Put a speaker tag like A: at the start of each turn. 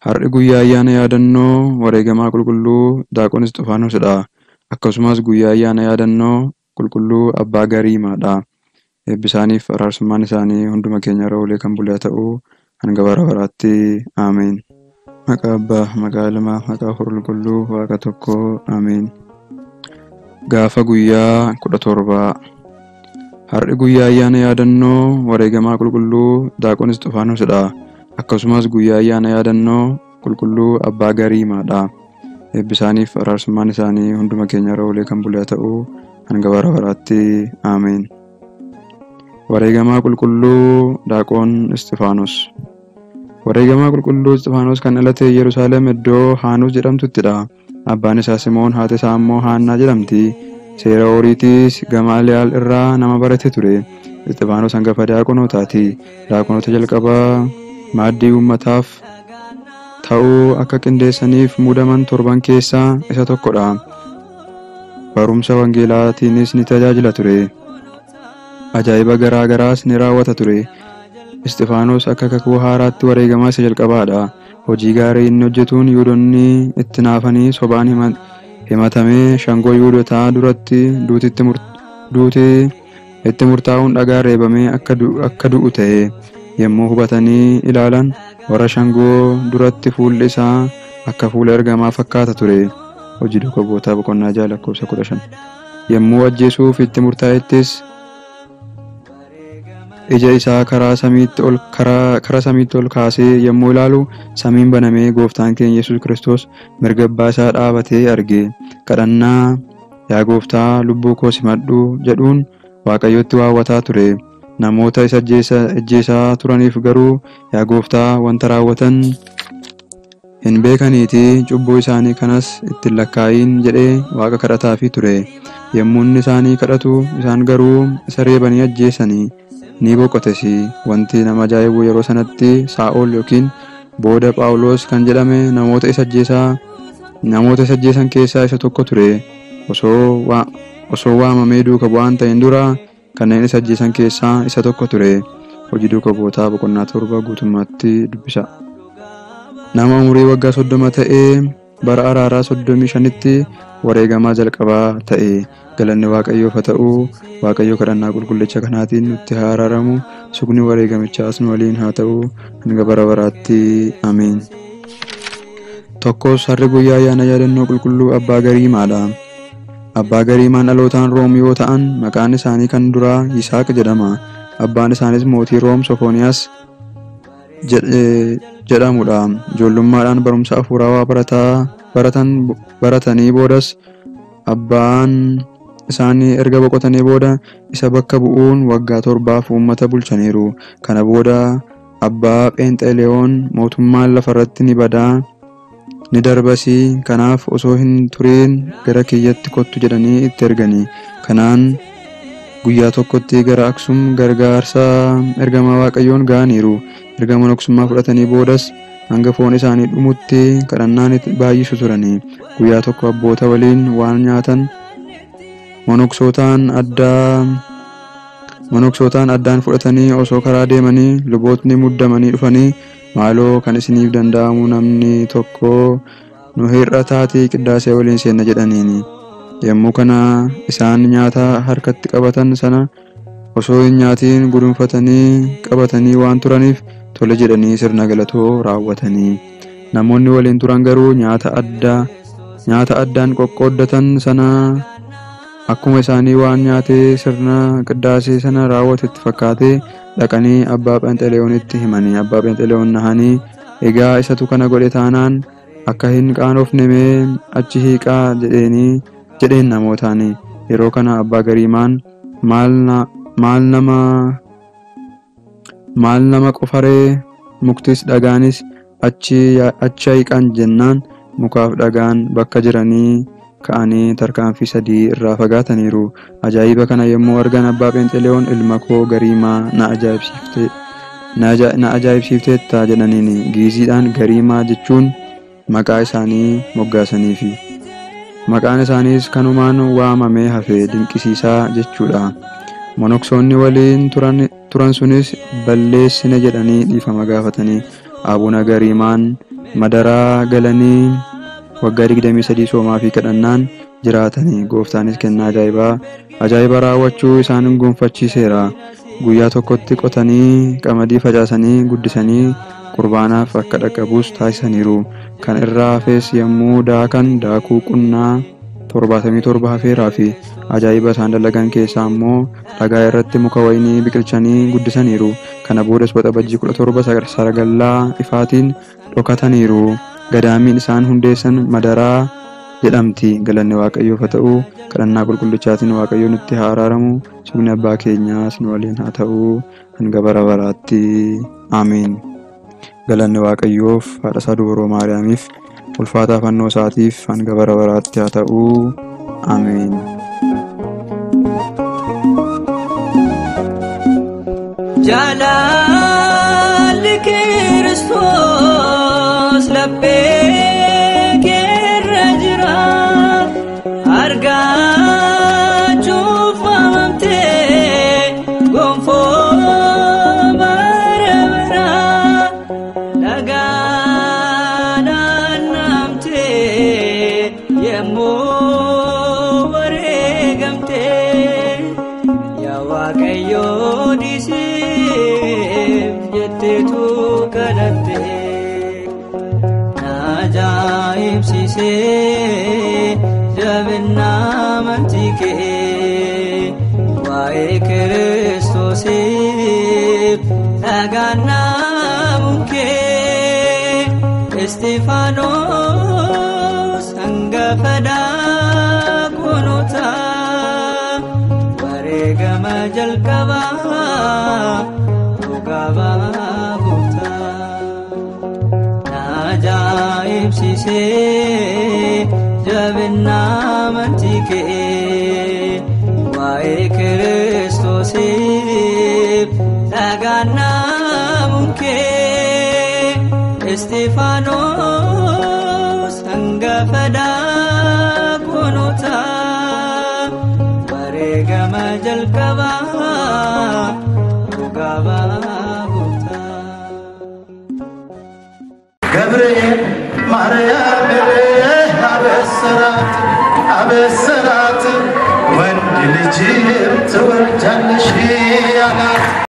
A: Har'i guyyaa ayyaana yaadannoo wareegamaa qulqulluu Daaqoon Isxifaanosidha. Akkasumas guyyaa ayyaana yaadannoo qulqulluu Abbaa Gariimaadha. Eebbisaaniif araarsummaan isaanii hunduma keenya irra oolee kan bule haa ta'u hanga bara baraatti Ameen. Maqaa Abbaa, maqaa Ilmaa, maqaa Hafuura Qulqulluu, Waaqa tokkoo Ameen. Gaafa guyyaa kudha torbaa Har'i guyyaa ayyaana yaadannoo wareegamaa qulqulluu Daaqoon Isxifaanosidha. Akkasumas guyyaa ayyaana yaadannoo qulqulluu Abbaa Gariimaadha. Eebbisaaniif araarsummaan isaanii hunduma keenya irra oolee kan bule haa ta'u hanga bara baraatti Ameen. Wareegamaa qulqulluu Daaqoon Isxifaanos Wareegamaa qulqulluu Isxifaanos kan dhalate Yerusaalem iddoo Haanuus jedhamtuttidha. Abbaan isaa Simoon haati isaa immoo Haannaa jedhamti. Seera Ooriitiis Gamaaliyaal irraa nama barate ture. Isxifaanos hangafa daaqonootaati. Daaqonoota jalqabaa maaddii uummataaf ta'uu akka qindeessaniif muudaman torban keessaa isa tokkodha. Barumsa wangeelaatiinis ni tajaajila ture. Ajaa'iba garaa garaas ni raawwata ture. Isxifaanos akka kakuu haaraatti wareegamaa isa jalqabaadha. Hojii gaarii inni hojjetuun Yihuudoonni itti naafanii sobaan himatamee shangoo Yihuudotaa duratti duuti itti murtaa'uun dhagaa reebamee akka du'u ta'e yommuu hubatanii ilaalan warra shangoo duratti fuulli isaa akka fuula ergamaa fakkaata ture. Hojii duuka bootaa boqonnaa ja'a lakkoofsa kudha shan. Yommuu ajjeesuuf itti murtaa'ettis ija isaa karaa samiitti ol karaa samiitti ol kaasee yommuu ilaalu samiin banamee gooftaan keenya Yesuus Kiristoos mirga abbaa isaa dhaabatee arge. Kadhannaa yaa gooftaa lubbuu koo simadhu jedhuun waaqayyotti waawwataa ture. Namoota isa ajjeesaa turaniif garuu yaa gooftaa wanta raawwatan hin beekaniiti cubbuu isaanii kanas ittiin lakkaa'iin jedhee waaqa kadhataafii ture. Yommuu inni isaanii kadhatu isaan garuu isa reebanii ajjeesanii ni boqotes. Wanti nama ajaa'ibu yeroo sanatti Saa'ol yookiin booda Phaawulos kan jedhame namoota isa ajjeesaa namoota isa ajjeesan keessaa isa tokko ture. Osoo waamamee duuka bu'aan ta'een dura kanneen isa ajjeesan keessaa isa tokko ture. Hojii duuka bootaa boqonnaa torba guutummaatti dubbisa. Nama umurii waggaa soddoma ta'ee bara araaraa soddomii shanitti wareegamaa jalqabaa ta'e galanni waaqayyoof haa ta'u waaqayyo kadhannaa qulqullicha kanaatiin nutti haa araaramu sugni wareegamichaas nu waliin haa ta'u hanga bara baraatti ameen. Tokkos har'i guyyaa ayyaana yaadannoo qulqulluu abbaa gariimaadha. Abbaa gariimaan dhalootaan room yoo ta'an maqaan isaanii kan duraa Yisaaq jedhama. Abbaan isaanis mootii room Sofooniyaas jedhamudha. Ijoollummaadhaan barumsa hafuurawaa baratanii boodas abbaan isaanii erga boqotanii booda isa bakka bu'uun waggaa torbaaf uummata bulchaniiru. Kana booda abbaa Pheenxeeleyoon mootummaan lafarratti ni badaa ni darbasii kanaaf osoo hin turiin gara kiyyatti kottu jedhanii itti erganii. Kanaan guyyaa tokkotti gara Aksum gargaarsa ergamaa Waaqayyoon ga'aniiru. Erga monoksummaa fudhatanii boodas hanga foon isaanii dhumutti kadhannaan baay'isu turanii. Guyyaa tokko abboota waliin waan nyaatan monoksootaan addaa monoksootaan addaan fudhatanii osoo karaa deemanii lubootni muddamanii dhufanii maaloo kan isiniif danda'amu namni tokko nu hir'ataatii qiddaasee waliin seenna jedhaniini. Yommuu kana isaan nyaata harkatti qabatan sana osoo hin nyaatiin gudunfatanii qabatanii waan turaniif tole jedhanii sirna galatoo raawwatanii. Namoonni waliin turan garuu nyaata addaa nyaata addaan qoqqooddatan sana akkuma isaanii waan nyaatee sirna qiddaasee sana raawwatetti fakkaatee dhaqanii abbaa Phenxeleyoonitti himanii abbaa Phenxeleyoon nahanii egaa isatu kana godhe taanaan akka hin qaanofne mee achi hiiqaa jedheenii jedheen namootaani yeroo kana abbaa gariimaan maal nama maal nama qofaree muktis dhagaanis achi hiiqan jennaan mukaaf dhagaan bakka jiranii ka'anii tarkaanfii sadii irraa fagaataniiru. Ajaa'iba kana yommuu argan abbaa Phenxeleyoon ilma koo gariimaa na ajaa'ibsiifte na ajaa'ibsiifteetta jedhaniin giiziidhaan gariimaa jechuun maqaa isaanii moggaasaniifi. Maqaan isaaniis kanumaan waamamee hafe dinqisiisaa jechuudha. Monoksoonni waliin turan sunis balleessine jedhanii dhiifama gaafatanii abuna gariimaan madaraa galanii waggaa 23 soomaa fi kadhannaan jiraatanii gooftaanis kennaa ajaa'ibaa ajaa'iba raawwachuu isaan gonfachiiseera guyyaa tokkotti qotanii qamadii facaasanii guddisanii qurbaanaaf akka dhaqqabus taasisaniiru kan irraa hafes yommuu daakan daakuu qunnaa 77 hafeeraa fi ajaa'iba isaan dalagan keessaa immoo dhagaa irratti muka wayinii biqilchanii guddisaniiru kana boodas waxabajjii 17 saragallaa ifaatiin dhokataniiru gadaamiin isaan hundeessan madaraa jedhamti galanni waaqayyoof haa ta'u kadhannaa qulqullichaatiin waaqayyo nutti haa araaramu sugni abbaa keenyaas nu waliin haa ta'u hanga bara baraatti aamiin galanni waaqayyoof haadha isaa dubroo maariyaamiif ulfaataa fannoo isaatiif hanga bara baraatti haa ta'u aamiin.
B: Jaalalli Kiristoos laphee keerra jira argachuuf waamamtee gonfoo bara bara dhagaadhaan namtee yemmuu wareegamtee yaa waaqayyoo dhiisiif jetteetu kadhatte na ajaa'ibsiisee jabinaa amantii kee waa'ee kiristoosiif dhagaannaa munkee istifaanos hangafa daakunotaa wareegama jalqabaa dhugaa baaftaa na ajaa'ibsiisee jabinaa amantii kee waa'ee kiristoosiif dhagaannaa munkee istifaanos hangafa daakunotaa wareegama jalqabaa dhugaa baaftaa.
C: ገብርኤል ማርያም አበሰራት አበሰራት ወንድ ልጅም ትወልጃለሽ አላት